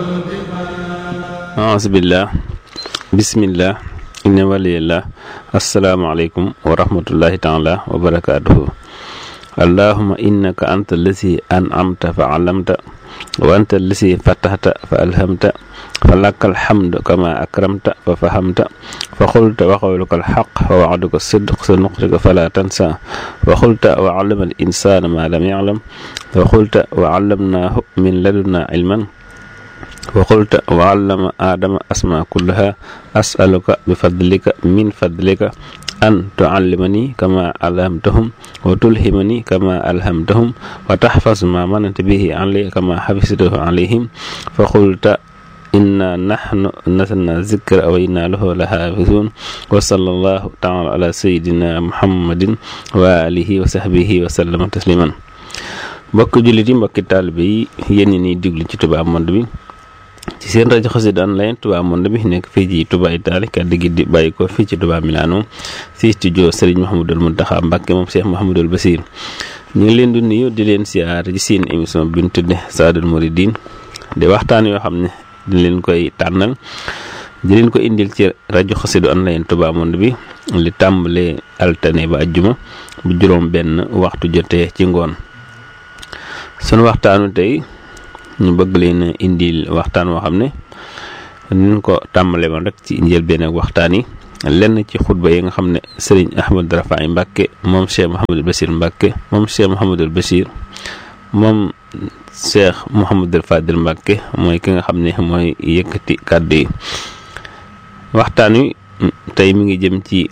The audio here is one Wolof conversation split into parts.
aasbillah bismillah inna waliyallah asalaamaaleykum wa rahmatullahi taala wa barakaatuhu allahuma innaka anta allasi an'amta fa alamta wa anta allasi fatahta fa alhamta fa laka alhamdu kama akramta fa fahamta fa qulta wa qawluka alxaq wa wa'duka sidq sa nuqtika fala tansa wa qulta wa allama al insana ma lam ya'lam wa qulta wa allamnahu min ladunna ilman wa qulta wa allama aadama asma kullaha as'aluka bi fadlika min fadlika an tuallimani kama alhamtahum wa tulhimani kama alhamtahum wa tahfaz ma mananta bihi alayya kama hafiztahu alayhim fa qulta inna nahnu nasalna zikra wa inna lahu la hafizun wa sallallahu taala ala sayidina muhammadin wa alihi wa sahbihi wa sallama tasliman mbokki jullit yi mbokki taalibe yi yéen ñi diglu ci Touba Monde bi ci seen rajo Xassida online Touba Monde bi nekk fii ci Touba Italie kàddu gi di bàyyi ko fii ci Touba Milano fii studio Serigne Mouhamadul Mountakha Mbacké moom Cheikh Mouhamadul Bassir ñu ngi leen di nuyu di leen siyaar ci seen émission bi ñu tudde Saadul Mouridine di waxtaan yoo xam ne di leen koy tànnal di leen ko indil ci rajo Xassida online Touba Monde bi li tàmbalee altine ba ajjuma bu juróom benn waxtu jotee ci ngoon sunu waxtaanu tey ñu bëgg leen indil waxtaan woo xam ne ñu ko tàmbale woon rek ci njëlbeen ak waxtaan yi lenn ci xutba yi nga xam ne sëriñ Ahmad Rafaay Mbàkke moom Cheikh Mouhamadul Bachir Mbàkke moom Cheikh Mouhamadul Bachir moom Cheikh Mouhamadul Fadil Mbàkke mooy ki nga xam ne mooy yëkkati kàddu yi waxtaan wi tey mi ngi jëm ci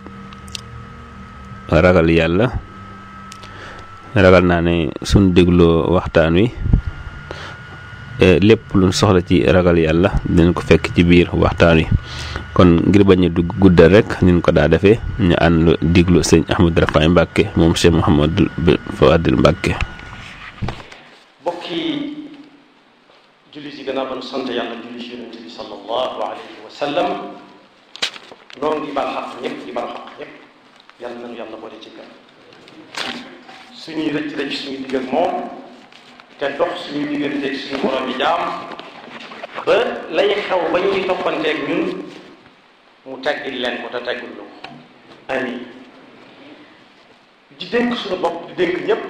ragal yàlla ragal naa ne suñ dégloo waxtaan wi lépp luñ soxla ci ragal yàlla dinañ ko fekk ci biir waxtaan wi kon ngir bañ a dugg guddal rek niñ ko daa defee ñu ànd diglu sëñ Ahmad Rafaay Mbàkke moom Cheikh Mouhamadul Fadil Mbàkke bokki julli si gannaaw ba nu sant yàlla julli si yonent bi sallallahu alayhi wa sallam noonu di bal xaq ñëpp di bal xaq ñëpp yàlla nañu yàlla boole ci gën suñuy rëcc rëcc suñu digg ak moom te dox suñu digganteeg suñu borom yi jaam ba lay xew ba ñuy toppanteeg ñun mu teggil leen ko te teggul lu ko amiin di dénk suñu bopp di dénk ñépp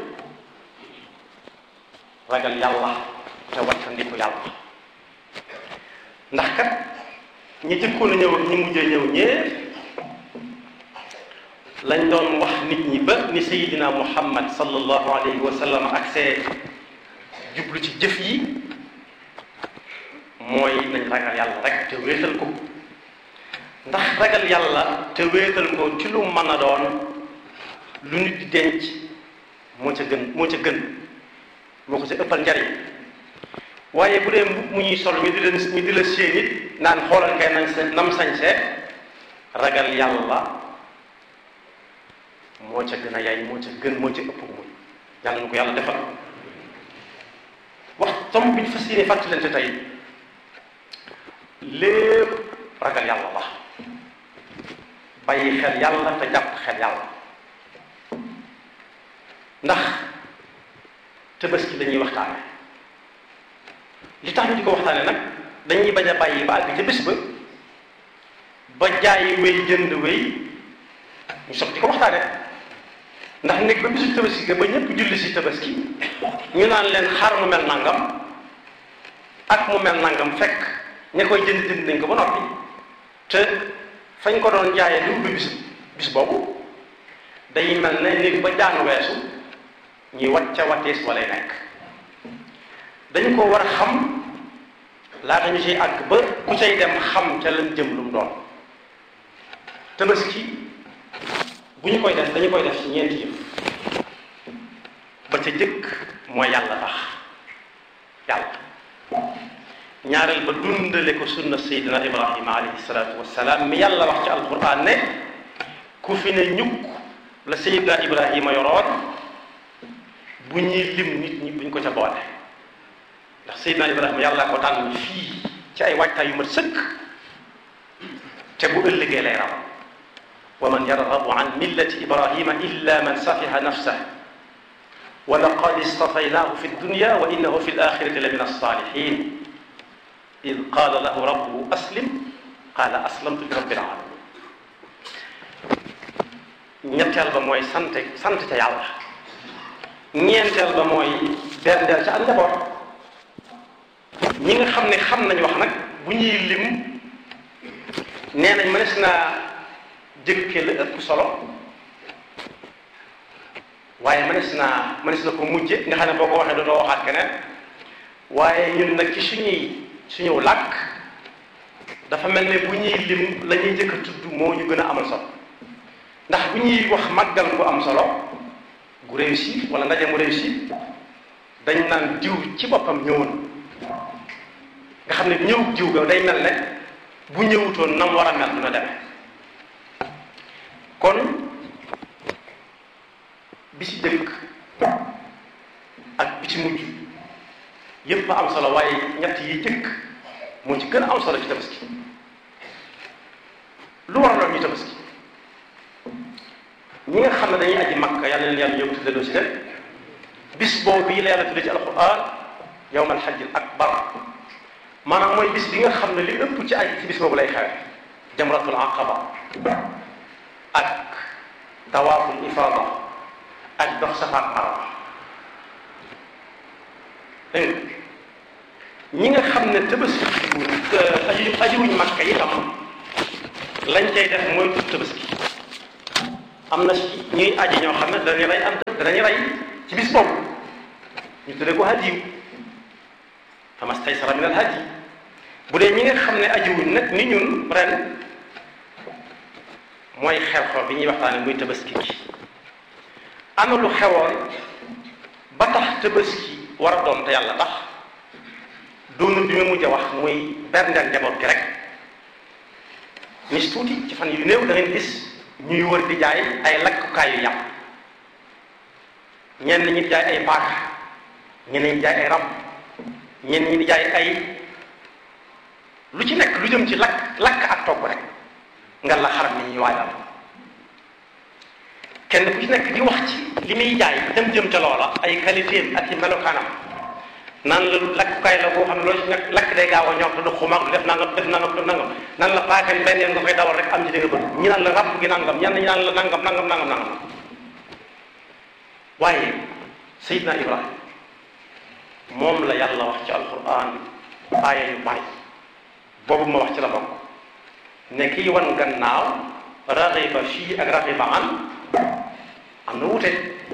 ragal yàlla te wattandiku yàlla ndax kat ñi jëkkoon a ñëw ak ñi mujjee ñëw ñee lañ doon wax nit ñi ba ni sayidina muhammad sallallahu alayhi wa sallam ak see jublu ci jëf yi mooy nañ ragal yàlla rek te wéetal ko ndax ragal yàlla te wéetal ko ci lu mën a doon lu nit di denc moo ca gën moo ca gën moo ko ca ëppal njariñ waaye bu dee mbub mu ñuy sol ñu di la ñu di la séen it naan xoolal kay nañ sa nam sañse ragal yàlla moo ca gën a yaay moo ca gën moo ca ëpp muy yàlla na ko yàlla defal wax tomb bi ñu fas yéene fàttalante tey lépp ragal yàlla la bàyyi xel yàlla te jàpp xel yàlla ndax tabaski dañuy waxtaane li tax ñu di ko waxtaane nag dañuy bañ a bàyyi ba àgg ca bés ba ba jaay wéy jënd wéy ñu soog di ko waxtaane ndax nekk ba bisu tabaski ga ba ñëpp julli si tabaski ñu naan leen xar mu mel nangam ak mu mel nangam fekk ña koy jënd jënd nañ ko ba noppi te fañ ko doon jaayee lu ubbi bis bis boobu day mel ne néeg ba jaan weesu ñuy wacca wattees walay nekk dañu ko war a xam laata ñu ciy àgg ba ku cay dem xam ca lañ jëm lu mu doon tabaski bu ñu koy def dañu koy def ci ñeenti yëf ba ca jëkk mooy yàlla tax yàlla ñaareel ba dundale ko sunna sayyidina ibrahima alayhi salaatu wassalaam mi yàlla wax ci alquran ne ku fi ne ñukk la sayyidina ibrahima yoroon bu ñuy lim nit ñi buñ ko ca boole ndax sayyidina ibrahima yàlla ko tànn fii ci ay waajtaay yu mat sëkk te bu ëllëgee lay raw wa man yarghabu an millati ibrahima illa man safiha nafsahu wa laqad istafaynaahu fi dunya wa innahu fi alaxirati la min alsalihin id qaala lahu rabbuhu aslim qaala aslamtu li rabbil alamin ñetteel ba mooy sant sant ca yàlla ñeenteel ba mooy berndeel ca ak njaboot ñi nga xam ne xam nañ wax nag bu ñuy lim nee nañ mënees naa jëkke la ëpp solo waaye mënees naa mënees na ko mujje nga xam ne boo ko waxee dootoo waxaat keneen waaye ñun nag ci suñuy suñu làkk dafa mel ne bu ñuy lim la ñuy jëkk a tudd moo ñu gën a amal solo ndax bu ñuy wax màggal bu am solo gu réussi wala ndaje mu réussi dañ naan diw ci boppam ñëwoon nga xam ne ñëw diw ga day mel ne bu ñëwutoon nam war a mel dina demee kon bi ci dëkk ak bi ci mujj yépp am solo waaye ñett yi jëkk moo ci gën a am solo ci tabaski lu waraloon ñu tabaski ñi nga xam ne dañuy aji makka yàlla leen yàlla yóbbu tuddee si leen bis boobu yi la yàlla tuddee ci alquran yawm alxajj al akbar maanaam mooy bis bi nga xam ne li ëpp ci aj ci bis boobu lay xewe jamratul aqaba ak tawaaful ifada ak dox safa ak marwa dégg ñi nga xam ne tabaski aji ajiwuñ makka itam lañ cay def mooy tut tabaski am na ci ñuy aji ñoo xam ne danañu rey am danañu rey ci bis boobu ñu tuddee ko hadiyu famastaysara min al hadi bu dee ñi nga xam ne ajiwuñ nag ni ñun ren mooy xew-xew bi ñuy waxtaane muy tabaski gi ana lu xewoon ba tax tabaski war a doon te yàlla tax doonu bi ma mujj a wax muy berndeel njaboot gi rek nis tuuti ci fan yu néew da ngeen gis ñuy wër di jaay ay lakkukaay yu yàpp ñenn ñi di jaay ay paaka ñeneen ñi di jaay ay rab ñenn ñi di jaay ay lu ci nekk lu jëm ci lakk lakk ak togg rek nga la xaram ni ñuy waajal kenn ku ci nekk di wax ci li muy jaay dem jëm ca loola ay qualité ak i melokaanam naan la lakkukaay la boo xam ne loolu ci nekk lakk day gaaw a ñor te du xumaag du def nangam def nangam def nangam naan la paaka bi benn yoon nga koy dawal rek am ci dégg bët ñi naan la ràbb gi nangam ñenn ñi naan la nangam nangam nangam nangam waaye Seydina Ibrahima moom la yàlla wax ci alquran aaya yu bari boobu ma wax ci la bokk ne kii wan gannaaw raxiba fii ak raxiba an am na wute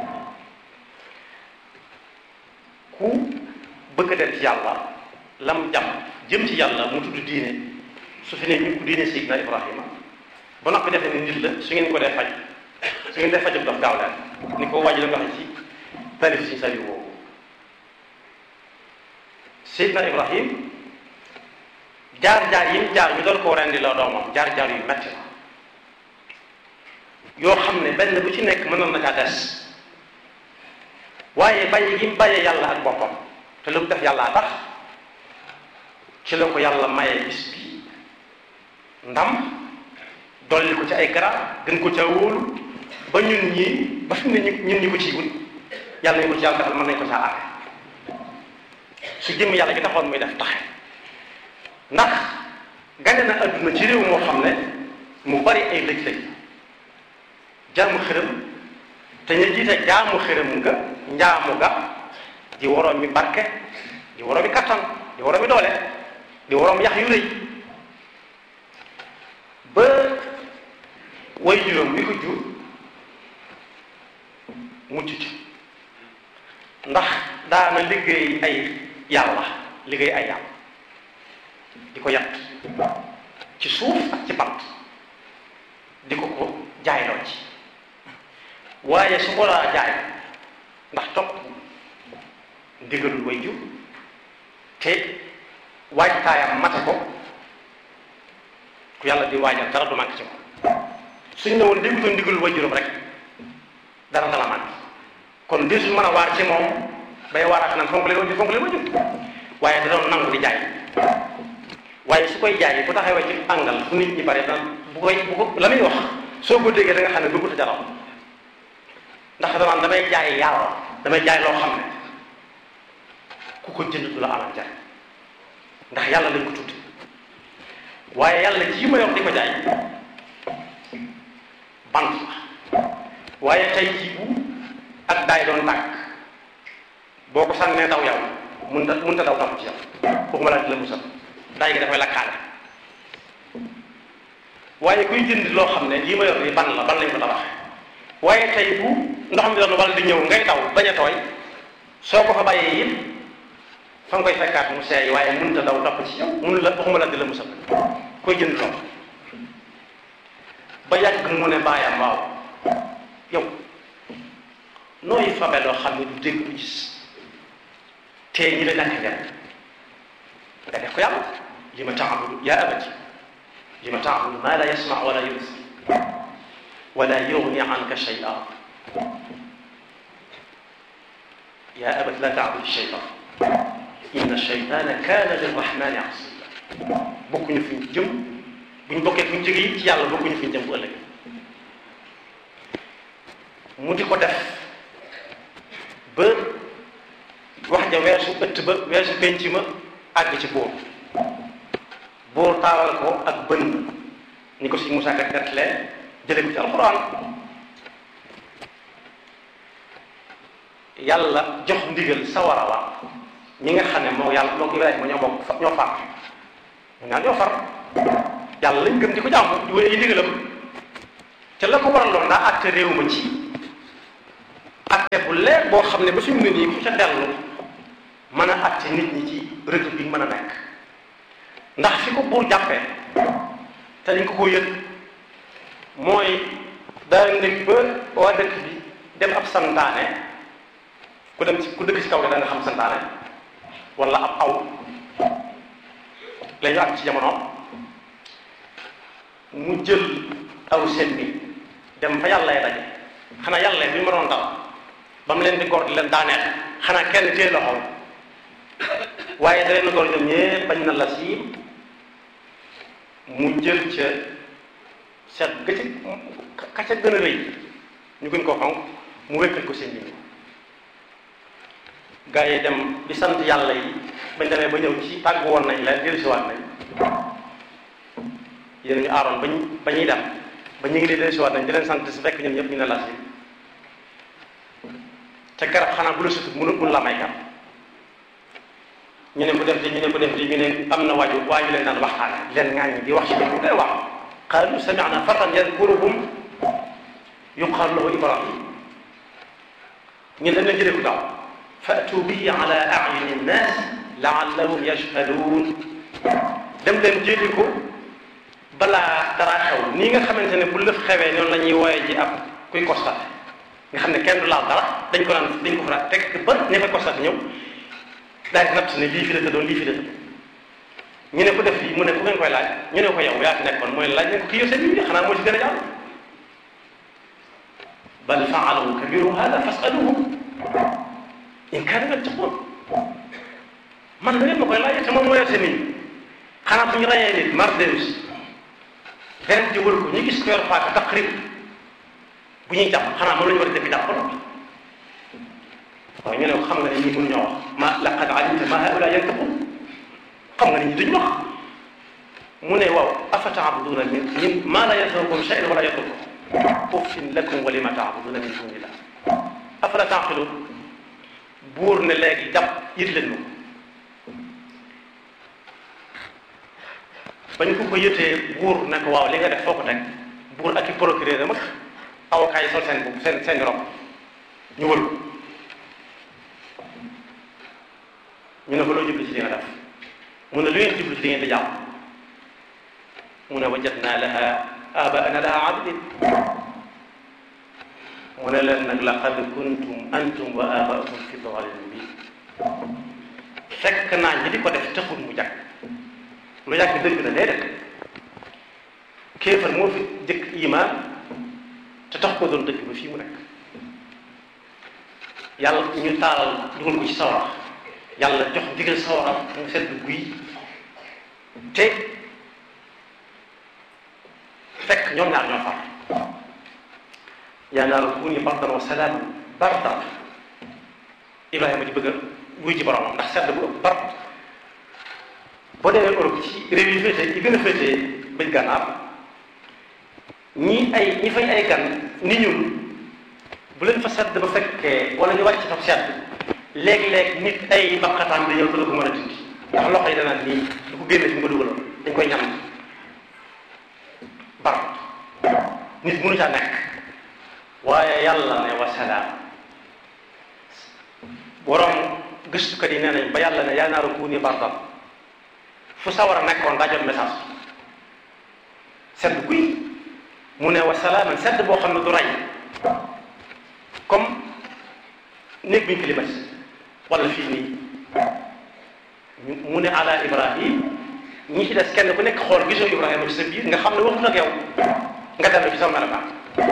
ku bëgg a dem ci yàlla lam jàpp jëm ci yàlla mu tudd diine su fi ne ñu ko diine Seydina Ibrahima ba noppi defe ne nit la su ngeen ko dee faj su ngeen dee fajam daf gaaw leen ni ko wàññi la nga xam ci tarif si sali woowu Seydina Ibrahim jaar-jaar yi mu jaar ñu doon koo rendi la doomam jaar-jaar yu metti la yoo xam ne benn bu ci nekk mënoon na caa des waaye bàyyi gi mu bàyyee yàlla ak boppam te lu mu def yàllaa tax ci la ko yàlla maye bis bi ndam dolli ko ci ay garab gën ko ca wóolu ba ñun ñii ba fi mu ne ñun ñi ko ciy wut yàlla nañu ko ci yàlla defal mën nañ ko caa àtte su jëm yàlla gi taxoon muy def taxe ndax gane na adduna ci réew moo xam ne mu bari ay lëj-lëj jaamu xërëm te ñu jiite jaamu xërëm nga njaamu ga di woroom mi barke di woroom mi kattan di woroom mi doole di woroom yax yu rëy ba way juróom mi ko jur mucc ci ndax daana liggéey ay yàlla liggéey ay yàlla di ko yàtt ci suuf ak ci bant di ko ko jaayloo ci waaye su ko daa jaay ndax topp ndigalul way jur te waajtaayam mate ko ku yàlla di waajal dara du manqué ci ko suñ ne woon déggutoon ndigalul way juróom rek dara dala manqué kon di suñ mën a waar ci moom bay waaraat naan fonk leen wajur fonk leen wajur waaye da doon nangu di jaay waaye su koy jaay bu taxawee ci àngal fu nit ñi bare daan bu koy bu ko la muy wax soo ko déggee da nga xam ne bëggut a jaraw ndax danaan damay jaay yàlla damay jaay loo xam ne ku ko jënd du la amal njariñ ndax yàlla lañ ko tudd waaye yàlla ji ma yor di ko jaay bant la waaye tey jii bu ak daay doon tàkk boo ko sànnee daw yow mun ta mun ta daw topp ci yow waxuma laa di la musal daay gi dafay lakkaale waaye kuy jënd loo xam ne lii ma yor nii ban la ban lañ ko tabaxee waaye tey bu ndox mi doon wala di ñëw ngay daw bañ a tooy soo ko fa bàyyee it fa nga koy fekkaat mu seey waaye mënut a daw topp ci yow mun la waxuma la di la musal koy jënd lool ba yàgg mu ne bàyyam waaw yow nooy fabe loo xam ne du dégg du gis te ñi la ñàkk njariñ nga def ko yàlla li ma taabudu yaa abati li ma taabudu maa la yasma wala yubsir wala yugni anka shay'a yaa abati la taabudu shaytan inna shaytana kaana lirrahmani asiya bokkuñu fi ñu jëm buñ bokkee fi ñu jóge it ci yàlla bokkuñu fi ñu jëm bu ëllëg mu di ko def ba wax ja weesu ëtt ba weesu penc ma àgg ci buur buur taaral ko ak bën ni ko si Musaa kat gatlee jële ko ci alxuraan yàlla jox ndigal sawara wa ñi nga xam ne moo yàlla moo Ibrahima ñoo bokk ñoo far ñu naan ñoo far yàlla lañ gëm di ko jàmm di wéy ay ndigalam te la ko waraloon daa àtte réew ma ci àtte bu leer boo xam ne ba suñu ne nii ku ca dellu mën a àtte nit ñi ci république mën a nekk ndax fi ko buur jàppee te dañ ko ko yëg mooy daa nekk ba waa dëkk bi dem ab santaane ku dem ci ku dëkk ci kaw da nga xam santaane wala ab aw la ñu àgg ci jamono mu jël aw seen bi dem fa yàlla daje xanaa yàlla bi ñu ma doon dal ba mu leen di góor di leen daaneel xanaa kenn téye loxoom waaye da leen góor ñoom ñëpp bañ na la siim mu jël ca seet ga ca ka ca gën a rëy ñu gën koo xonq mu wékkal ko seen bi gaa yi dem di sant yàlla yi bañ demee ba ñëw ci tàggu woon nañ leen dellusiwaat nañ yéen ñu aaroon bañ ba ñuy dem ba ñu ngi leen dellusiwaat nañ di leen sant su fekk ñoom ñëpp ñu ne la si te garab xanaa bu la sutut mënu mun la may garab ñu ne ko def di ñu ne ko def di ñu ne am na waaju waaju leen daan waxtaane leen ŋaaññi di wax ci dëgg day wax qaalu sami'na fatan yadkuruhum yuqaalu lahu ibrahim ñu dañ leen jëlee ko daaw fatu bihi ala a'yuni nnaas la'allahum yashhaduun dem leen jëli ko balaa dara xew nii nga xamante ne bu lëf xewee noonu la ñuy wooye ji ab kuy constaté nga xam ne kenn du laal dara dañ ko naan dañ ko fa teg ba ña fa constaté ñëw daal di natt ne lii fi la tëddoon lii fi la tëdd ñu ne ko def lii mu ne ku ngeen koy laaj ñu ne ko yow yaa fi nekkoon mooy laaj ne ko kii yow seen bi xanaa moo ci gën a jàll bal faalu kabiruhum hada fasaluhum in kaanu yattaqun man da ngeen ma koy laaj te moom moo yor seen nit xanaa bu ñu rayee nit mar dellusi benn di wër ko ñu gis ko yor paaka taqrib bu ñuy jàpp xanaa moom la ñu war a dëkk jàpp waaye ñu ne ko xam nga ne ñii mënuñoo wax ma laqad alimta ma haula yantiqun xam nga ne ñi duñ wax mu ne waaw afa taabuduna min min ma la yanfa'ukum shay'an wala yadurrukum uffin lakum wa lima taabuduna min dunillah afala taqilun buur ne léegi jàpp yët leen ma bañ ko ko yëtee buur ne ko waaw li nga def foo ko teg buur ak i procureur am ak avocat yi sol seen bu seen seen rob ñu wër ko ñu ne ko loo jublu ci li nga def mu ne lu ngeen jublu ci li ngeen di jàpp mu ne wajadna laha abaana laha abidin mu ne leen nag laqad kuntum antum wa abaukum fi dalalin mubin fekk naa ñi di ko def taxul mu jàkk lu yàgg dëgg la day def kéefar moo fi jëkk iman te tax ko doon dëgg ba fii mu nekk yàlla ñu taalal dugal ko ci sawara yàlla jox ndigal sawara mu sedd guy te fekk ñoom ñaar ñoo far yaa naaru kuuni bardan wa salaaman bardan Ibrahima di bëgg a wuy ji boromam ndax sedd bu ëpp bar boo demee Europe ci réew yi féete yi gën a féete bëj gànnaar ñi ay ñi fay ay gan ni ñun bu leen fa sedd ba fekkee wala ñu wàcc fa sedd léeg-léeg nit ay baqataan di ñëw ko la ko mën a dindi ndax loxo yi danaan nii du ko génne fi mu ko dugaloon dañ koy ñam bar nit mënu caa nekk waaye yàlla ne wasalaam borom gëstukat yi nee nañ ba yàlla ne yaa naaru kuuni bardan fu sawar a nekkoon daa jot message sedd guy mu ne wasalaaman sedd boo xam ne du rey comme néeg bi ñu climatisé wala fii nii mu ne ala ibrahim ñi ci des kenn ku nekk xool gisoo ibrahima ci sa biir nga xam ne waxut ak yow nga dellu ci sa melokaan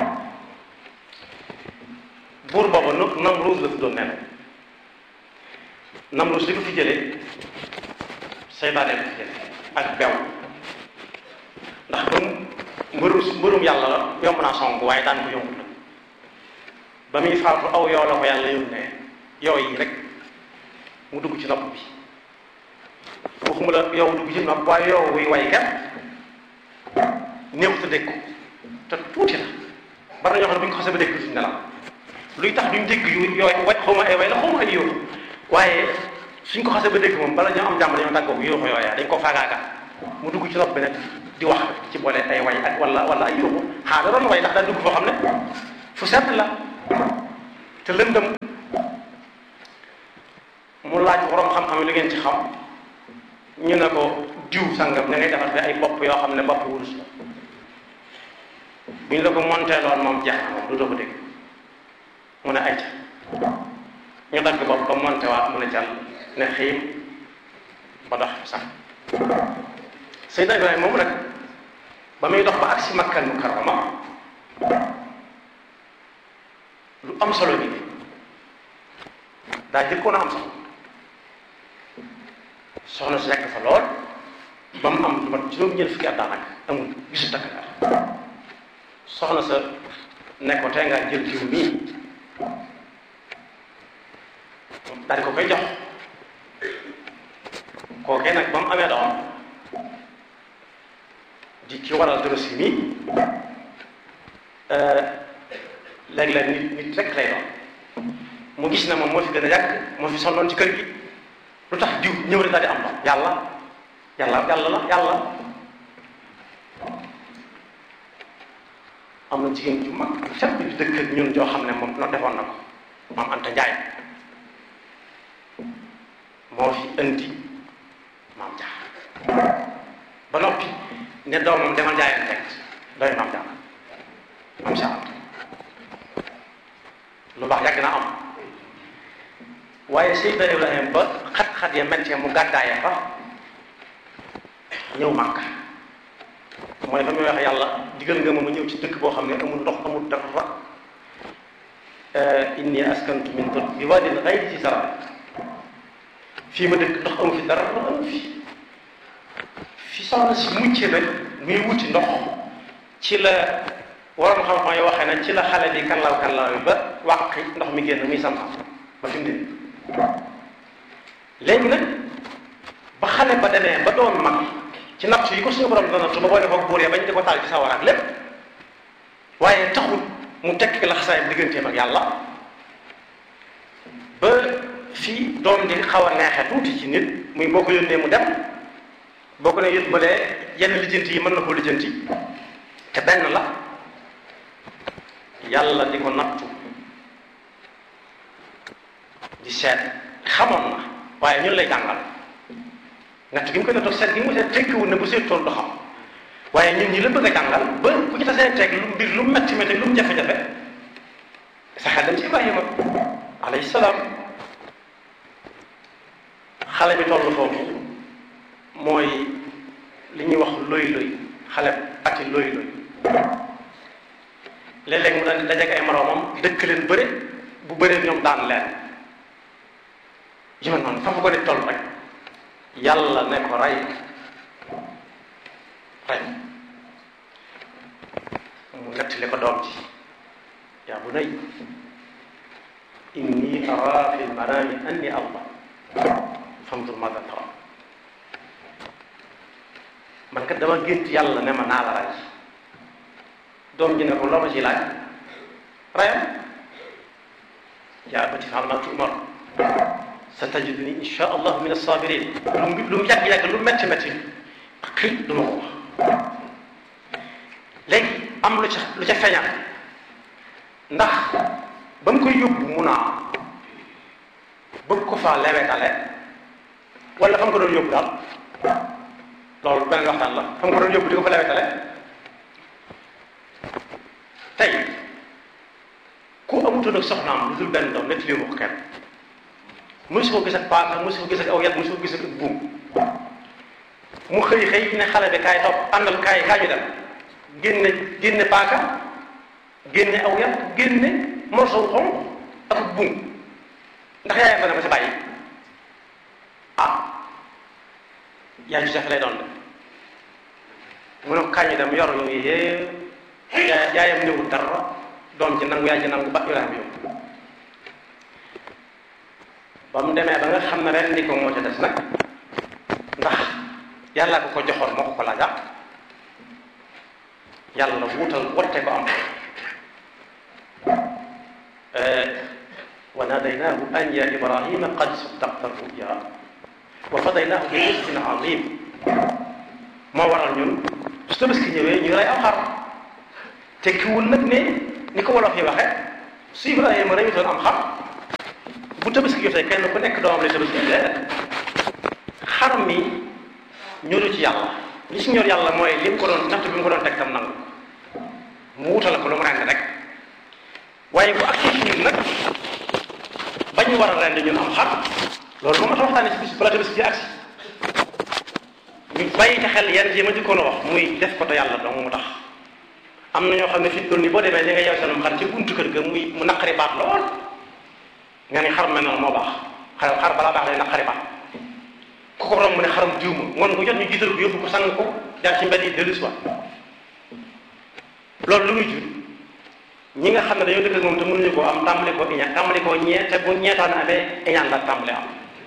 buur booba nu Namruus la tuddoon nee na Namruus li ko fi jëlee seytaane ko fi jëlee ak bew ndax comme mbërum mbërum yàlla la yomb naa song waaye daan ko yombut la ba muy faatu aw yoo la ko yàlla yónnee yoo yi rek mu dugg ci nopp bi waxuma la yow dugg ci nopp waaye yow wuy way kat néew te dégg ko te tuuti la bari na ñoo xam ne bu ñu ko xasee ba dégg duñ nelaw luy tax duñ dégg yu yooyu way xaw ma ay way la xaw ma ay yóoxu waaye suñ ko xasee ba dégg moom bala ñoo am jàmm dañoo tàggoo yóoxu yooya dañ ko faagaaga mu dugg ci nopp bi nag di wax ci boole ay way ak wala wala ay yóoxu xaa da doon way ndax daa dugg foo xam ne fu sedd la te lëndëm mu laaj borom xam-xam yi lu ngeen ci xam ñu ne ko diw sangam da ngay defar fi ay bopp yoo xam ne bopp wurus la bu ñu la ko monté loon moom jeex na moom du doo ko dégg mu ne ay ca ñu dagg bopp ko monté waat mu ne jàll ne xiim ba dox sax Seydina Ibrahima moomu nag ba muy dox ba agsi Makkal Mukarrama lu am solo bi daa jëkkoon a am solo soxna si nekk fa lool ba mu am lu mat juróom-ñeent fukki at daanaka amul gisu takk soxna sa ne ko tey ngaa jël jiw mii daal di ko koy jox kookee nag ba mu amee doom di ki waral doro si mii léeg-léeg nit nit rek lay doon mu gis ne moom moo fi gën a yàgg moo fi sonnoon ci kër gi lu tax diw ñëw rek daal di am doom yàlla yàlla yàlla la yàlla am na jigéen ju mag fépp di dëkk ak ñun joo xam ne moom no defoon na ko maam Anta Njaay moo fi indi maam Jaar ba noppi ne doomam demal jaayeen teg doy maam Jaar maam Jaar lu baax yàgg naa am waaye Seydina Ibrahima ba xat-xat ya mettee mu gàddaaya fa ñëw Màkka mooy fa muy wax yàlla digal nga ma ma ñëw ci dëkk boo xam ne amul ndox amul dara inni askantu min dul bi waadin ghayri zi zar'in fii ma dëkk ndox amu fi dara amu fi fi soxna si mucce nag muy wuti ndox ci la waroon xam-xam yi waxee na ci la xale bi kanlaw kanlaw bi ba wàqi ndox mi génn muy sam ba fi mu ne léegi nag ba xale ba demee ba doon mag ci natt yi ko suñu borom doon nattu ba boole ko buur ya bañ di ko taal ci sawar ak lépp waaye taxul mu tekki la xasaayam digganteem ak yàlla ba fii doom di xaw a neexe tuuti ci nit muy boo ko yónnee mu dem boo ko ne yët balee yenn lijjanti yi mën na koo lijjanti te benn la yàlla di ko nattu di seet xamoon na waaye ñun lay jàngal natt gi mu koy nattu seet gi mu seet tekkiwul ne bu seetoon du xam waaye ñun ñi la bëgg a jàngal ba ku ci tasee teg lu mbir lu metti metti lu mu jafe-jafe sa xel dem ci Ibrahima alayhi salaam xale bi toll foofu mooy li ñuy wax loy loy xale ati loy loy léeg-léeg mu daal di dajeek ay moroomam dëkk leen bëre bu bëree ñoom daan leen yi ma noonu fa fa ko di toll rek yàlla ne ko rey rey mu nettali ko doom ji yaa bunay inni ara fi lmanami anni allah fandur mada tara man kat dama gént yàlla ne ma naa la rey doom ji ne ko loo ma ci laaj rayam yaa abati fa'al maa tu'mar satajiduni insha allah min as-sabirin lu mu lu mu yàgg-yàgg lu métti métti xëy du ma ko wax léegi am lu ca lu ca feeñal ndax ba mu koy yóbbu mun a bëgg ko faa lewetale wala fa mu ko doon yóbbu daal loolu beneen waxtaan la fa mu ko doon yóbbu di ko fa lewetale tey ku amutoon ak soxnaam lu dul benn doom netti ko kenn mosu ko gis ak paaka mosu ko gis ak aw yat mosu ko gis ak buum mu xëy xëy ne xale bi kaay topp àndal kaay kaay ñu dem génne génne paaka génne aw yat génne morso wu xonq ak buum ndax yaayam dana ko si bàyyi ah yaay ci def lay doon de mu ne ko kañ dem yor yooyu yëpp yaay yaayam néewul dara doom ci nangu yaay ci nangu ba Ibrahima yóbbu ba mu demee ba nga xam ne ren ni ko moo ca des nag ndax yàlla ko ko joxoon moo ko ko laajaat yàlla wuutal wotte ko am wa nadaynaahu an ya ibrahima qad saddaqta ruya wa fadaynaahu bi rizqin azim moo waral ñun su tabaski ñëwee ñu rey am xar tekkiwul nag ne ni ko wolof yi waxe su ibrahima reyutoon am xar bu tabaski jotee kenn ku nekk doomam lay tabaski déedéet xar mi ñoru ci yàlla li ci ñor yàlla mooy li mu ko doon natt bi mu ko doon teg tam nangu mu wutal ko lu mu rend rek waaye bu agsi ci ñun nag ba ñu war a rend ñun am xar loolu moom ma ta waxtaane ci bis bala tabaski ji agsi ñu bàyyi ci xel yenn yi ma jëkkoon a wax muy def ko te yàlla dong mu tax am na ñoo xam ne fi doon ni boo demee li nga yeew seenum xar ci buntu kër ga muy mu naqari baat lool nga ni xar mel noonu moo baax xar xar balaa baax day naqari baat ku ko romb mu ne xaram diw ma ngoon ko jot ñu jiital ko yóbbu ko sang ko jaar ci mbedd yi dellu si waat loolu lu muy jur ñi nga xam ne dañoo dëkk ak moom te mënuñu koo am tàmbali koo iñaan tàmbali koo ñee te bu ñeetaan amee iñaan la tàmbali am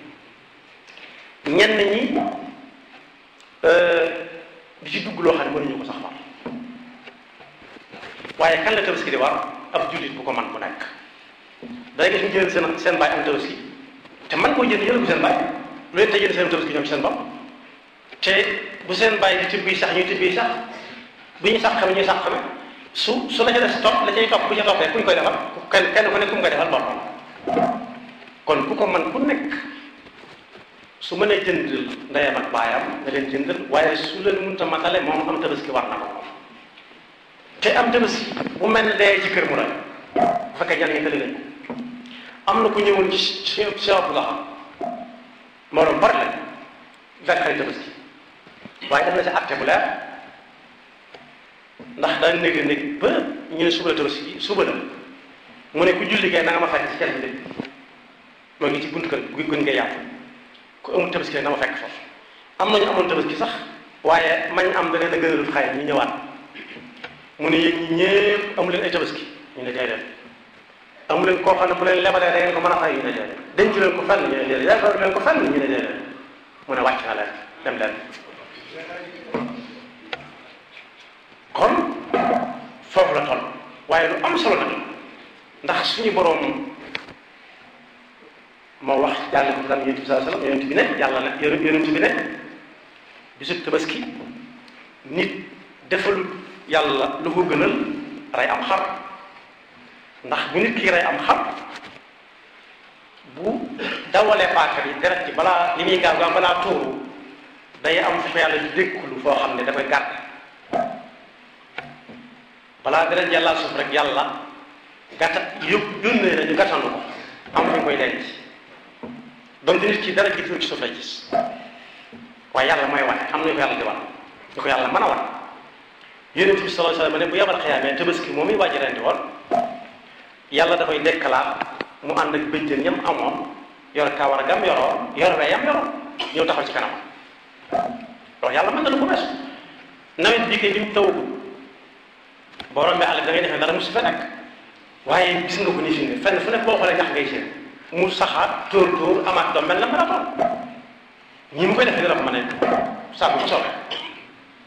ñenn ñi di ci dugg loo xam ne mënuñu ko sax war waaye kan la tabaski di war ab jullit bu ko man bu nekk day gis ñu jël seen seen baay am tabaski te man koo jënd jël ko seen baay lu leen te jënd seen tabaski ñoom ci seen bopp te bu seen baay di tibbi sax ñuy tibbi sax bu ñu sax xame ñuy sax xame su su la ca des topp la cay topp bu ca toppee ku ñu koy defal kenn kenn ku nekk ku mu koy defal boppam kon ku ko man ku nekk su mënee jëndal ndeyam ak baayam nga leen jëndal waaye su leen mënta matale moom am tabaski war na ko moom te am tabaski bu mel ne dee ci kër mu rek bu fekkee ñan ñi tëli lañ am na ku ñëwoon ci Cheikh Cheikh Abdoulaye moo doon bari la fekk xarit tabaski waaye def na ci acte bu leer ndax daan néeg néeg ba ñu ne suba la tabaski suba la mu ne ku julli kay na nga ma fekk ci kenn bi moo ngi ci buntu kër gu gën ngay yàpp ku amul tabaski na ma fekk foofu am nañu amoon tabaski sax waaye mañ am da leen a gënalul xay ñu ñëwaat mu ne yéen ñi ñëpp amu leen ay tabaski ñu ne déedéet amu leen koo xam ne bu leen lebalee da ngeen ko mën a fay ñu ne déedéet denc leen ko fenn ñu ne déedéet yaakaar leen ko fenn ñu ne déedéet mu ne wàcc na leen dem leen kon foofu la toll waaye lu am solo nag ndax suñu boroom moo wax yàlla ko daan yonent bi saa sallam yonent bi ne yàlla ne yonent bi ne bisub tabaski nit defalul yàlla lu ko gënal rey am xar ndax bu nit ki rey am xar bu dawalee paaka bi deret ci balaa li muy gaaw gaaw balaa tuuru day am fu ko yàlla di dékkulu foo xam ne dafay gàtt balaa deret yàlla suuf rek yàlla gàtta yóbbu yónnee nañu gàttandu ko am fu ñu koy denc donc nit ki dara jiitu ci suuf lay gis waaye yàlla mooy wane am na ñu ko yàlla di wan ñu ko yàlla mën a wan yonent bi sallallahu alayhi wasallam ne bu yabal xiyaamee tabaski moom i wàjji rendi woon yàlla dafay dekkalaat mu ànd ak bëjjën ñam amoon yor kawar gam yoroon yor weyam yoroon ñëw taxaw ci kanam loolu yàlla mën na lu ko weesu nawet bii kay bi mu tawagul boo rombee àll bi da ngay defee dara mu si fa nekk waaye gis nga ko ni fi ne fenn fu nekk boo xoolee ñax ngay seen mu saxaat tóor tóor amaat doom mel na marathon ñi mu koy defee dina ko mën a saa bu soobee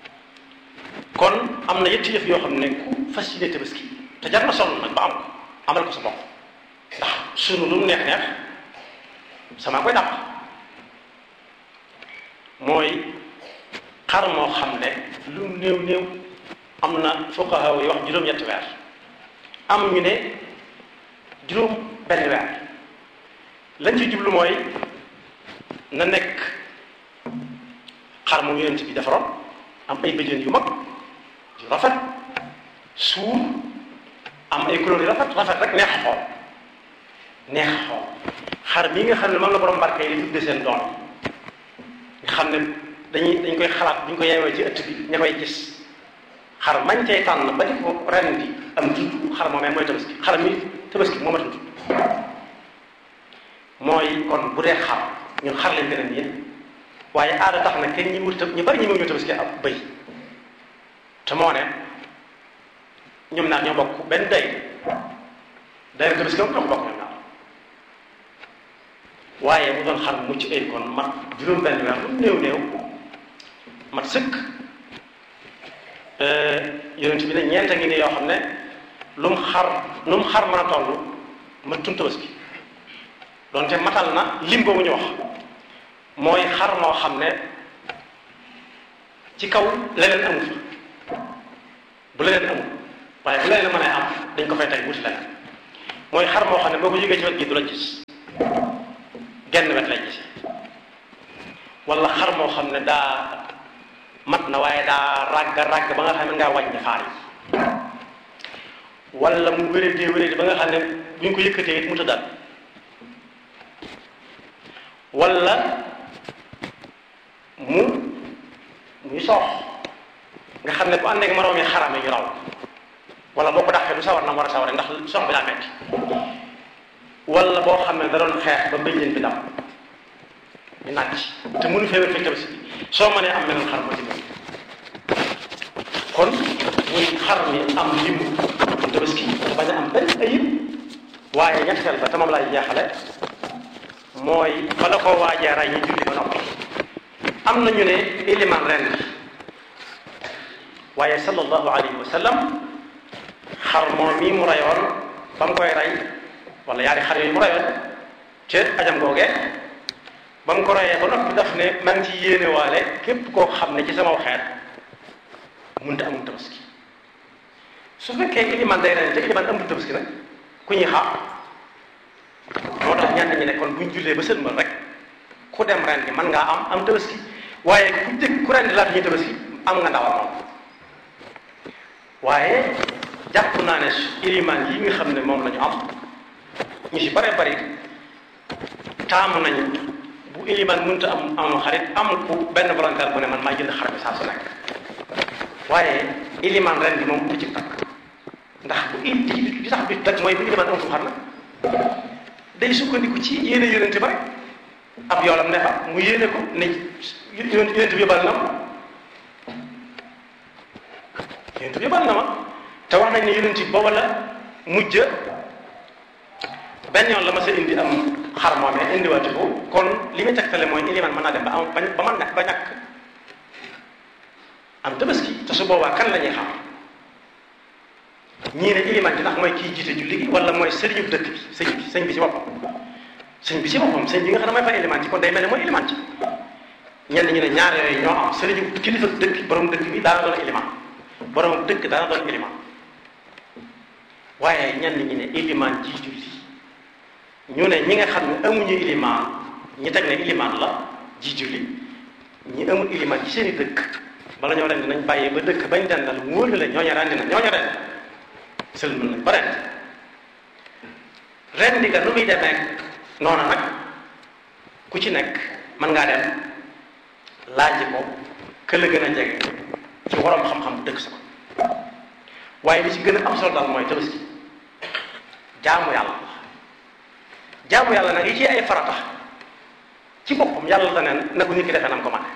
am na yetti yëf yoo xam ne ku fas yéene tabaski te jar na sonn nag ba am ko amal ko sa bopp ndax sunu lu mu neex neex sama koy dàq mooy xar moo xam ne lu néew néew am na fuqaha yi wax juróom-ñetti weer am ñu ne juróom benn weer lañ ci jublu mooy na nekk xar mu yonent bi defaroon am ay bëjën yu mag yu rafet suur am ay couleur yu rafet rafet rek neex a xool neex a xool xar mii nga xam ne moom la borom barke yi di tudde seen doom nga xam ne dañuy dañ koy xalaat bu ñu ko yeewee ci ëtt bi ña koy gis xar mañ cay tànn ba di ko ren bi am tudd xar moomee mooy tabaski xar mi tabaski moo ma tudd mooy kon bu dee xar ñun xar leen gën a miin waaye aada tax na kenn ñi wut ñu bari ñi mu ñu tabaski ab bëy te moo ne ñoom ñaar ñoo bokk benn day day tabaski moom ñoo ko bokk ñoom ñaar waaye bu doon xar mucc ay kon mat juróom benn weer lu néew néew mat sëkk yonent bi ne ñeenta ngi ne yoo xam ne lu mu xar lu mu xar mën a toll mat tun tabaski doonte matal na lim boobu ñu wax mooy xar moo xam ne ci kaw leneen amu fa bu leneen amul waaye bu leneen mën a am dañ ko fay tey wuti leneen mooy xar moo xam ne boo ko jógee ci wet gi du la gis genn wet lay gis wala xar moo xam ne daa mat na waaye daa ràgg ràgg ba nga xam ne ngaa wàññi faar yi wala mu wéradee wéradee ba nga xam ne bu ñu ko yëkkatee it mu tëddaat wala mu muy soox nga xam ne bu ànd ak moroom yi xaram yi ñu raw wala boo ko dàqee du sawar na mu war a saware ndax soox bi daa metti wala boo xam ne da doon xeex ba bëjjën bi dam ñu nàcc te mënu fee wér fekk tabaski bi soo mënee am meneen xar ma ci gën kon muy xar mi am limu tabaski te bañ a am benn ayib waaye ñetteel ba te moom laay jeexale mooy bala koo waajee ray ñu julli ba noppi am na ñu ne iliman ren waaye sallallahu alayhi wa sallam xar moom mii mu rayoon ba mu koy rey wala yaari xar yooyu mu rayoon ci ajam googee ba mu ko reyee ba noppi daf ne maa ngi ci yéene waale képp koo xam ne ci sama xeet mënta amul tabaski su fekkee iliman day ren te iliman amul tabaski nag ku ñuy xaar moo tax ñenn ñi ne kon buñ jullee ba sëlmal rek ku dem ren di mën ngaa am am tabaski waaye ku jëkk ku ren di laata ñuy tabaski am nga ndawal moom waaye jàpp naa ne iliman yi nga xam ne moom la ñu am ñu si bare bari taamu nañu bu iliman mënta am am xarit am ku benn volontaire bu ne man maa jënd xar bi saa su nekk waaye iliman ren bi moom du ci takk ndax bu il di tax bi takk mooy bu iliman am fu xar na day sukkandiku ci yéene yonente ba rek ab yoolam ne fa mu yéene ko ne yonente bi yóbbal na ma yonente bi yóbbal na ma te wax nañ ne yonente bi booba la mujj benn yoon la ma sa indi am xar moomee indiwaati ko kon li muy tegtale mooy iliman mën naa dem ba am ba man nekk ba ñàkk am tabaski te su boobaa kan la ñuy xam ñii ne iliman ji ndax mooy kii jiite julli gi wala mooy sëriñu dëkk bi sëñ bi sëñ bi ci boppam sëñ bi ci boppam sëñ bi nga xam ne mooy fa iliman ci kon day mel ne mooy iliman ci ñenn ñi ne ñaar yooyu ñoo am sëriñu kilifa dëkk borom dëkk bi daana doon iliman borom dëkk daana doon iliman waaye ñenn ñi ne iliman ji julli ñu ne ñi nga xam ne amuñu iliman ñi teg ne iliman la ji julli ñi amul iliman ci seen i dëkk bala ñoo rendi nañ bàyyee ba dëkk bañ dendal mu wóor la ñooñu rendi na ñooñu rendi sëlmal nañ ba ren ren di nga nu muy demee noonu nag ku ci nekk mën ngaa dem laaj ko ka la gën a jege ci waroom xam-xam bu dëkk sa ko waaye li ci gën a am solo daal mooy tabaski jaamu yàlla jaamu yàlla nag yi ci ay farata ci boppam yàlla da neen na ko nit ki defee nam ko mane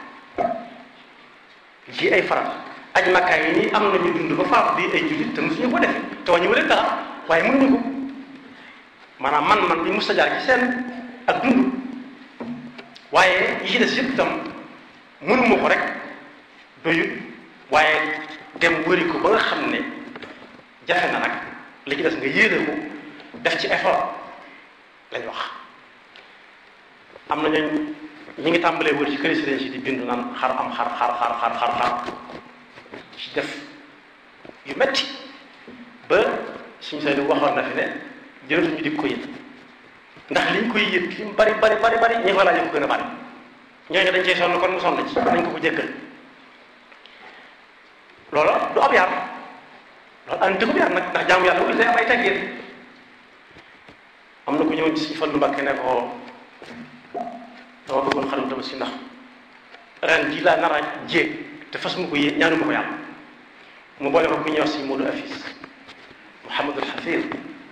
yi ci ay farata aj makkaay yi nii am nañu dund ba faatu di ay jullit te mosuñu ko defe te wàññi leen dara waaye mënuñu ko maanaam man man bi musta jaar ci seen ak dund waaye yi ci des yëpp itam mënuma ko rek doyut waaye dem wëri ko ba nga xam ne jafe na nag li ci des nga yéene ko def ci effort lañ wax am na ñooñ ñi ngi tàmbalee wër ci këri sëriñ si di bindu naan xar am xar xar xar xar xar xar ci def yu metti ba suñu say waxoon na fi ne jërëtuñu di ko yët ndax liñ koy yët li mu bari bari bari bari ñi ko laaj ko gën a bari ñooñu dañ cey sonn kon mu sonn ci dañ ko ko jéggal loola du ab yar loolu an dëggu yar nag ndax jaamu yàlla wu day am ay teggin am na ku ñëwoon ci suñu Fallu Mbàkke ne ko dama bëggoon xarum tabaski ndax ren ji laa nar a jéeg te fas mu ko yéeg ñaanu ma ko yàlla mu boole ko ku ñuy wax si Modou Afis Mouhamadul Xafir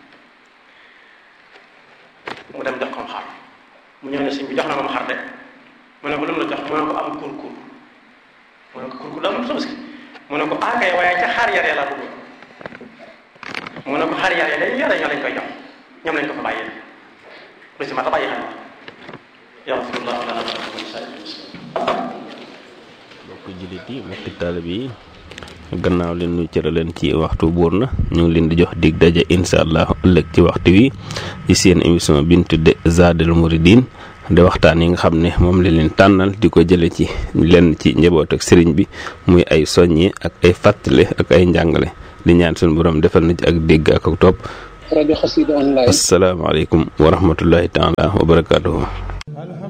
mu dem jox ko xar mu ñëw ne sëñ bi jox na ma xar de mu ne ko lu mu la jox mu ne ko am kurkur mu ne ko kurkur daa moom tabaski mu ne ko aakay waaye ca xar yaree laa bëggoon mu ne ko xar yaree dañ yore ñoo lañ koy jox ñoom lañ ko fa bàyyee lu si ma ta bàyyi xel yaxfirullahu lana wa lakum wa li saa'iril muslimin mbokk jullit yi mbokki taalib yi gannaaw leen ñu cëraleen ci waxtu buur na ñu ngi leen di jox dig daje incha allah ëllëg ci waxtu wi ci seen émission bi ñu tudde Zadul Mouridine de waxtaan yi nga xam ne moom la leen tànnal di ko jële ci lenn ci njaboot ak sëriñ bi muy ay soññi ak ay fàttale ak ay njàngale di ñaan suñu borom defal na ci ak dégg ak ak topp rajo Xassida online asalaamaaleykum wa rahmatullahi taala wa barakaatuhu